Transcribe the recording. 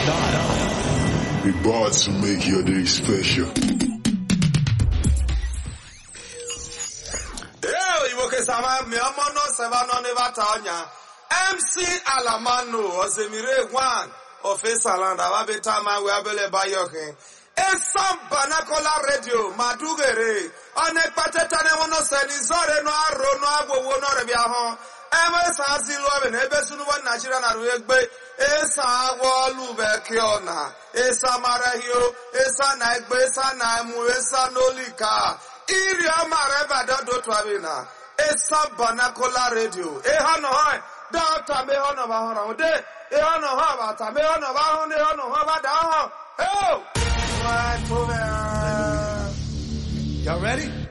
We bought to make your day special. Ee, Igbo kesama mi ọmọ náà sẹ́fà náà ní bàtà ọ̀nyà. MC Alamano Osemire Gwan Ofesaland Ababeta Mawe Abele Bayokin. Esam Banakola Radio Madugere. Ọ̀nà ìpàtẹ́tà ni wọ́n náà sẹ́ni zọ́ọ̀rẹ́ náà arò náà agbowó náà rẹ̀ bí ahọ́n. Ebe sa si lụọ bụ na ebe sunubo Naijiria na ruo egbe esa agwọ ọlụbe ke ọna esa marahio esa na egbe esa na emu esa n'olika iri ọmara ebe adọdọ tụabi na esa banakola redio ịha nọ ha dọta me ha nọ ba hụrụ de ịha nọ ha bata me ha nọ ba hụ na ịha nọ ha ba da hụ eo nwa tụbe Y'all ready?